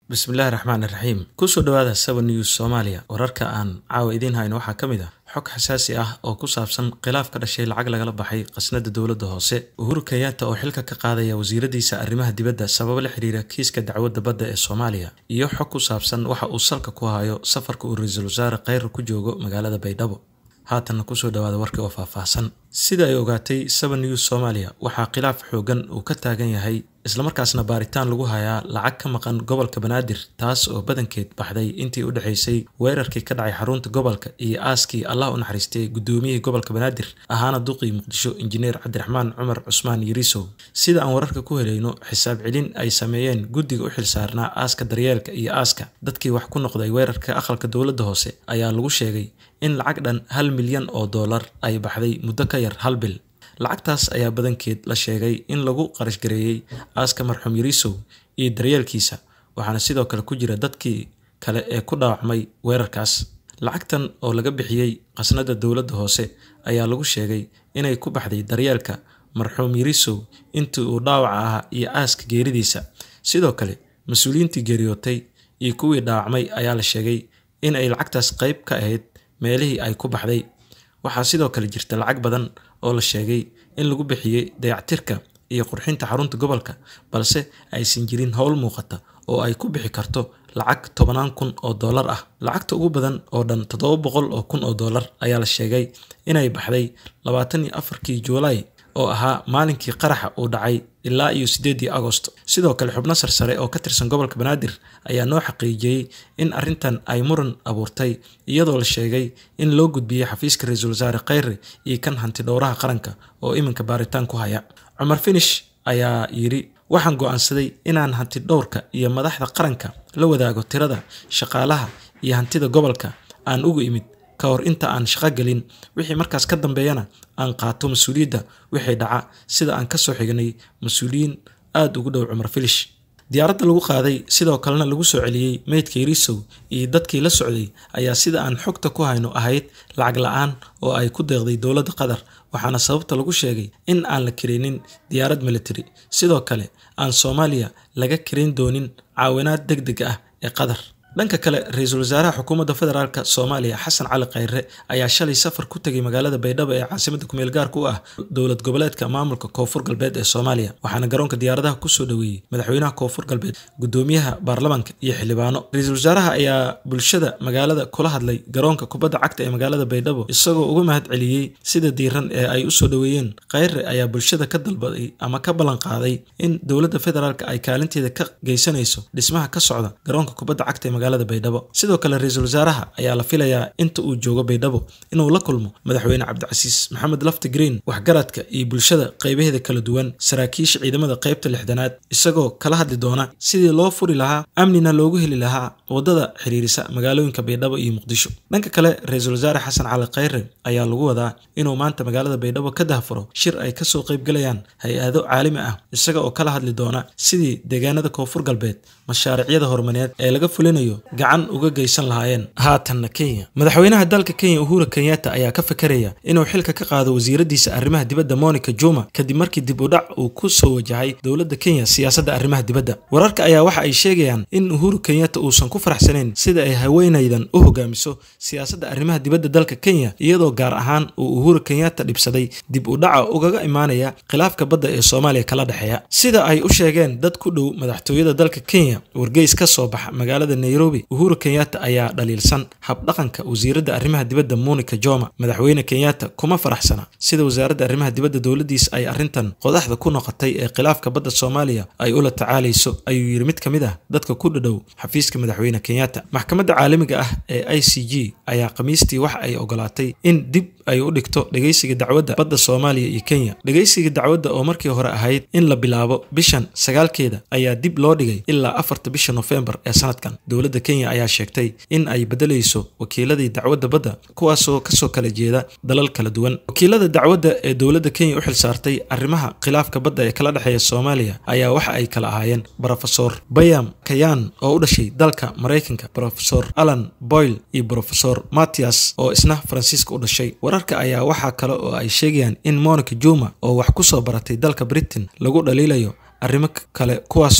bismillaahi raxmaan iraxiim kusoo dhawaada seven news soomaaliya wararka aan caawa idiin hayno waxaa ka mid ah xog xasaasi ah oo ku saabsan khilaaf ka dhashay lacag lagala baxay khasnada dowladda hoose uhuru kenyatta oo xilka ka qaadaya wasiiradiisa arrimaha dibadda sababo la xiriira kiiska dacwadda badda ee soomaaliya iyo xog ku saabsan waxa uu salka ku hayo safarka uu ra-iisul wasaare kheyr ku joogo magaalada baydhabo haatanna kusoo dhawaada warkii oo faahfaahsan sida ay ogaatay seven news soomaaliya waxaa khilaaf xoogan uu ka taagan yahay islamarkaasna baaritaan lagu hayaa lacag ka maqan gobolka banaadir taas oo badankeed baxday intii u dhexaysay weerarkii ka dhacay xarunta gobolka iyo aaskii allah u naxariistay gudoomiyihii gobolka banaadir ahaana duqii muqdisho injineer cabdiraxmaan cumar cusmaan yariisow sida aan wararka ku helayno xisaab celin ay sameeyeen guddiga u xilsaarnaa aaska daryeelka iyo aaska dadkii wax ku noqday weerarka aqalka dowladda hoose ayaa lagu sheegay in lacag dhan hal milyan oo dollar ay baxday muddo ka yar hal bil lacagtaas ayaa badankeed la sheegay in lagu qarashgareeyey aaska marxuum yariisow iyo daryeelkiisa waxaana sidoo kale ku jira dadkii kale ee ku dhaawacmay weerarkaas lacagtan oo laga bixiyey khasnada dowladda hoose ayaa lagu sheegay inay ku baxday daryeelka marxuum yariisow intii uu dhaawaca ahaa iyo aaska geeridiisa sidoo kale mas-uuliyiintii geeriyootay iyo kuwii dhaawacmay ayaa la sheegay in ay lacagtaas qayb ka ahayd meelihii ay ku baxday waxaa sidoo kale jirta lacag badan oo la sheegay in lagu bixiyey dayactirka iyo qurxinta xarunta gobolka balse aysan jirin howl muuqata oo ay ku bixi karto lacag tobanaan kun oo dollar ah lacagta ugu badan oo dhan toddoba boqol oo kun oo dollar ayaa la sheegay inay baxday labaatan iyo afarkii juulaay oo ahaa maalinkii qaraxa uu dhacay ilaa iyo siddeedii agost sidoo kale xubno sarsare oo ka tirsan gobolka banaadir ayaa noo xaqiijiyey in arrintan ay muran abuurtay iyadoo la sheegay in loo gudbiyey xafiiska ra-iisul wasaare kheyre iyo kan hanti dhowraha qaranka oo iminka baaritaan ku haya cumar finish ayaa yidhi waxaan go'aansaday inaan hanti dhowrka iyo madaxda qaranka la wadaago tirada shaqaalaha iyo hantida gobolka aan ugu imid ka hor inta aan shaqo gelin wixii markaas ka dambeeyana aan qaato mas-uuliyadda wixii dhaca sida aan kasoo xignay mas-uuliyiin aada ugu dhow cumar filish diyaaradda lagu qaaday sidoo kalena lagu soo celiyey meydka yariisow iyo dadkii la socday ayaa sida aan xogta ku hayno ahayd lacag la-aan oo ay ku deeqday dowladda qatar waxaana sababta lagu sheegay in aan la karinin diyaarad military sidoo kale aan soomaaliya laga karin doonin caawinaad deg deg ah ee qatar dhanka kale ra-iisul wasaaraha xukuumadda federaalk soomaaliya xasan cali kheyre ayaa shalay safar ku tegay magaalada baydhabo ee caasimada kumeel gaarka u ah dowlad goboleedka maamulka koonfur galbeed ee soomaaliya waxaana garoonka diyaaradaha kusoo dhoweeyey madaxweynaha koonfur galbeed gudoomiyaha baarlamaanka iyo xildhibaano ra-iisul wasaaraha ayaa bulshada magaalada kula hadlay garoonka kubadda cagta ee magaalada baydhabo isagoo uga mahad celiyey sida diiran ee ay usoo dhoweeyeen kheyre ayaa bulshada ka dalbaday ama ka ballan qaaday in dowladda federaalk ay kaalinteeda ka geysanayso dhismaha ka socda garoonka kubadda cagta ee magaalada baydhabo sidoo kale ra-iisul wasaaraha ayaa la filayaa inta uu joogo baydhabo inuu la kulmo madaxweyne cabdicasiis maxamed lafti green waxgaradka iyo bulshada qaybaheeda kala duwan saraakiisha ciidamada qaybta lixdanaad isagoo kala hadli doona sidii loo furi lahaa amnina loogu heli lahaa waddada xiriirisa magaalooyinka baydhabo iyo muqdisho dhanka kale ra-iisul wasaare xasan cali kheyre ayaa lagu wadaa inuu maanta magaalada baydhabo ka dahfuro shir ay kasoo qaybgalayaan hay-ado caalami ah isaga oo kala hadli doona sidii deegaanada koonfur galbeed mashaariicyada horumarineed ee laga fulinayo gacan uga geysan lahaayeen haatanna kenya madaxweynaha dalka kenya uhura kenyatta ayaa ka fakaraya inuu xilka ka qaado wasiiradiisa arrimaha dibadda monica juma kadib markii dib u dhac uu ku soo wajahay dowladda kenya siyaasadda arrimaha dibadda wararka ayaa waxa ay sheegayaan in uhuru kenyatta uusan ku faraxsanayn sida ay haweenaydan u hogaamiso siyaasadda arrimaha dibadda dalka kenya iyadoo gaar ahaan uu uhuru kenyatta dhibsaday dib u dhaca ugaga imaanaya khilaafka badda ee soomaaliya kala dhexeeya sida ay u sheegeen dad ku dhow madaxtooyada dalka kenya wargeys ka soo baxa magaalada nairobi uhuru kenyatta ayaa dhaliilsan habdhaqanka wasiiradda arrimaha dibadda monica joma madaxweyne kenyatta kuma faraxsana sida wasaaradda arrimaha dibadda dowladdiisa ay arrintan qodaxda ku noqotay ee khilaafka badda soomaaliya ay ula tacaalayso ayuu yidhi mid ka mid ah dadka ku dhadhow xafiiska madaxweyne kenyatta maxkamadda caalamiga ah ee i c g ayaa khamiistii wax ay ogolaatay in dib ay u dhigto dhegeysiga dacwadda badda soomaaliya iyo kenya dhegeysiga dacwadda oo markii hore ahayd in la bilaabo bishan sagaalkeeda ayaa dib loo dhigay ilaa afarta bisha nofembar ee sanadkan dowladda kenya ayaa sheegtay in ay bedelayso wakiiladii dacwadda badda kuwaasoo kasoo kala jeeda dalal kala duwan wakiilada dacwadda ee dowladda kenya u xilsaartay arrimaha khilaafka badda ee kala dhexeeya soomaaliya ayaa waxa ay kala ahaayeen brofesor bayam kayan oo u dhashay dalka maraykanka brofesor alan boyle iyo brofesor mattias oo isna faransiiska u dhashay wararka ayaa waxaa kale oo ay sheegayaan in monica juma oo wax ku soo baratay dalka britain lagu dhaliilayo arrimo kale kuwaasoo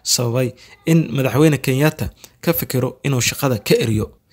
sababay in madaxweyne kenyatta ka fikiro inuu shaqada ka eriyo